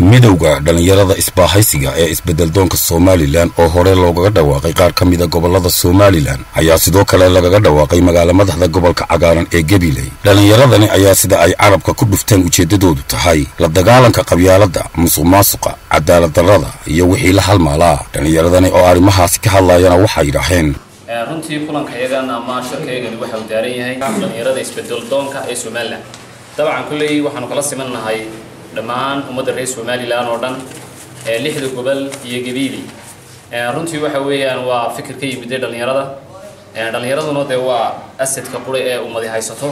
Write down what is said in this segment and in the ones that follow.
midowda dhallinyarada isbaahaysiga ee isbeddeldoonka somalilan oo hore loogaga dhawaaqay qaar ka mida gobollada somalilan ayaa sidoo kale lagaga dhawaaqay magaala madaxda gobolka cagaaran ee gabiley dhallinyaradani ayaa sida ay carabka ku dhufteen ujeeddadoodu tahay la dagaalanka qabyaaladda musuq maasuqa cadaalad darrada iyo wixii la halmaalaa dhallinyaradani oo arrimahaasi ka hadlayana waxay yidhaaheen runtii kulankayagan ama shirkaygani waxa uu daaran yahay dhallinyarada isbedeldoonka ee somalilan dabcan kulley waxaanu kala simannahay dhammaan ummadda reer somalilan oo dhan ee lixda gobol iyo gabiili runtii waxa weeyaan waa fikir ka yimiday dhallinyarada dhallinyaraduna dee waa asadka qura ee ummadi haysato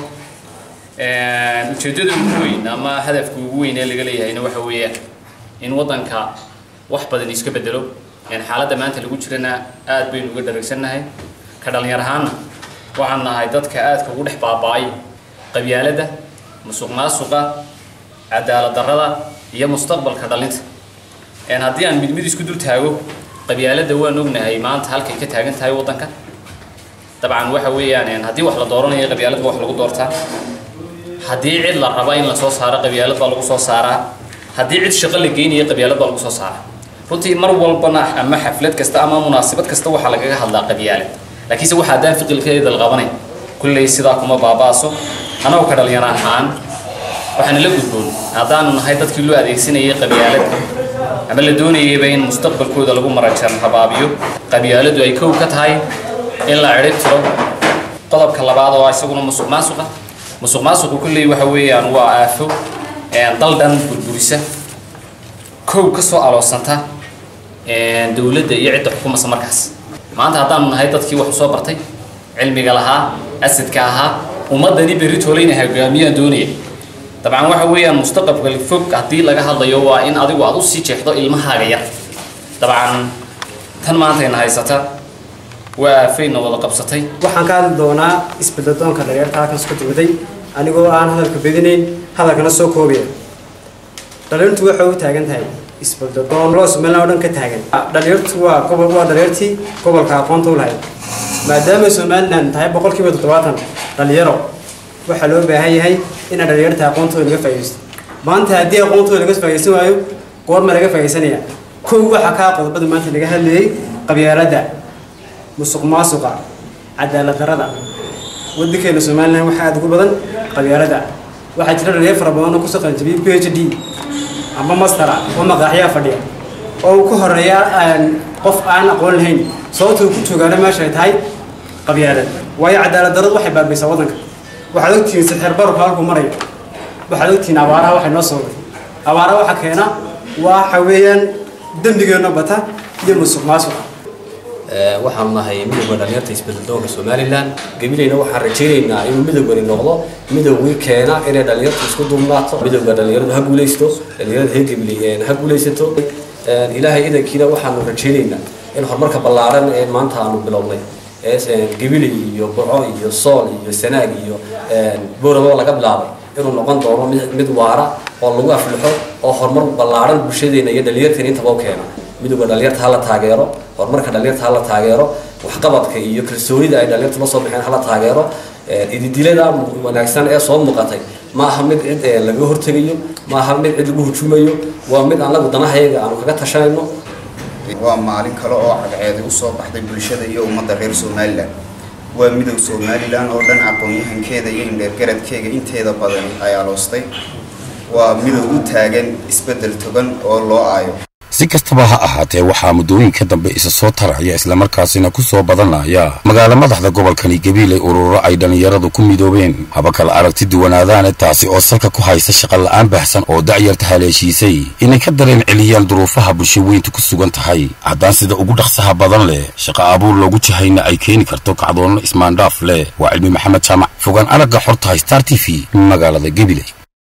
ujeeddada ugu weyn ama hadafka ugu weyn ee laga leeyahayna waxa weeyaan in waddanka wax badan iska bedelo xaaladda maanta lagu jirana aad baynu uga dharagsannahay ka dhallinyar ahaanna waxaan nahay dadka aadka ugu dhex baaba'ay qabyaaladda musuq maasuqa cadaalad darrada iyo mustaqbalka dhalinta haddii aan mid mid isku dul taago qabyaaladda waan ognahay maanta halkay ka taagan tahay waddanka dabcan waxa weeyaan haddii wax la dooranayo qabyaalad ba wax lagu doortaa haddii cid la raba in la soo saaro qabyaalad baa lagu soo saaraa haddii cid shaqo la geynayo qabyaalad baa lagu soo saaraa runtii mar walbana ama xaflad kasta ama munaasabad kasta waxaa lagaga hadlaa qabyaalad laakiinse waxa haddaan ficilkeeda la qabanay kulley sidaa kuma baaba'aso anagoo ka dhalinyaro ahaan waxaana la gudboon haddaanu nahay dadkii loo adeegsanayay qabyaaladda ama la doonayayba in mustaqbalkooda lagu marajan habaabiyo qabyaaladdu ay kow ka tahay in la cidhib tiro qodobka labaad oo isaguna musuq maasuqa musuq maasuqu kulley waxa weeyaan waa aafo dal dhan burburisa kow ka soo aloosanta dowladda iyo cidda xukumaysa markaas maanta haddaanu nahay dadkii wax usoo bartay cilmiga lahaa asadka ahaa ummaddani berri toolayna hogaamiyaan doonaya dabcan waxa weeyaan mustaqbalka fog haddii laga hadlayo waa in adigu aad usii jeexdo ilmahaaga yar dabcan tan maantayna haysata waa aafayna wada qabsatay waxaan ka hadli doonaa isbeddeldoonka dhalinyarta halkan isku timiday anigoo aan hadalka bedinayn hadalkana soo koobaya dhalinyartu waxay u taagan tahay isbeddeldoon loo somalilan oo dhan ka taagan dhalinyartu waa gobol waa dhalinyartii gobolka aqoonta u lahayd maadaama somalilan tahay boqolkiiba toddobaatan dhalinyaro waxaa loo baahan yahay inaa dhalinyarta aqoontooda laga faa'idaysto maanta haddii aqoontooda laga faa'idaysan waayo goorma laga faa'idaysanaya kow waxaa kaa qodobada maanta laga hadlayay qabyaaladda musuq maasuqa cadaalad darrada waddankeena somalilan waxaa aada ugu badan qabyaaladda waxaa jira dhalinyar fara badan oo kusoo qalanjabiyay p h d amba mastera oo maqaaxyaa fadhiya oo uu ka horeeya qof aan aqoon lahayn sababta uu ku joogaana meesha ay tahay qabyaalad waayo cadaalad darradu waxay baabaysaa waddanka waxaad ogtihiin sixir barurka halkuu marayo waxaad ogtihiin abaaraha waxay noo soo waday abaaraha waxa keena waxa weeyaan dembigeenno bata iyo musuq maasuqa waxaanu nahay midowga dhalinyarta isbeddeldoonka somalilan gabilayna waxaan rajaynaynaa inuu midowgani noqdo midowgii keena inay dhalinyartu isku duubnaato midowga dhalinyaradu ha guulaysto dhalinyarada reer gabilay ha guulaysato ilaahay idankiina waxaanu rajaynaynaa in horumarka ballaaran ee maanta aanu bilownay gabilay iyo burco iyo sool iyo sanaag iyo booramo laga bilaabay inuu noqon doono mid waara oo lagu aflixo oo horumar ballaaran bulshadeena iyo dhalinyarteena intaba u keena midowga dhalinyarta hala taageero horumarka dhalinyarta hala taageero waxqabadka iyo kalsoonida ay dhalinyartu la soo baxeen hala taageero ididilada wanaagsan ee soo muuqatay ma aha mid cid laga hortegayo ma aha mid cid lagu hujumayo waa mid anagu danahayaga aanu kaga tashanayno waa maalin kale oo cadceedi usoo baxday bulshada iyo ummadda reer somalilan waa midow somalilan oo dhan aqoon-yahankeeda iyo indheergaradkeega inteeda badani ay aloostay waa midow u taagan isbeddel togan oo loo aayo si kastaba ha ahaatee waxaa muddooyinka dambe isa soo taraya islamarkaasina ku soo badanaya magaala madaxda gobolkani gabiiley ururo ay dhallinyaradu ku midoobeen haba kala aragti duwanaadaane taasi oo salka ku haysa shaqa la'aan baahsan oo dacyarta haleeshiisay inay ka dareen celiyaan duruufaha bulsho weyntu ku sugan tahay haddaan sida ugu dhaqsaha badan leh shaqa abuur loogu jahayna ay keeni karto kacdoonno ismaandhaaf leh waa cilmi maxamed jaamac fogaan aragga xortahay star t v magaalada gabiley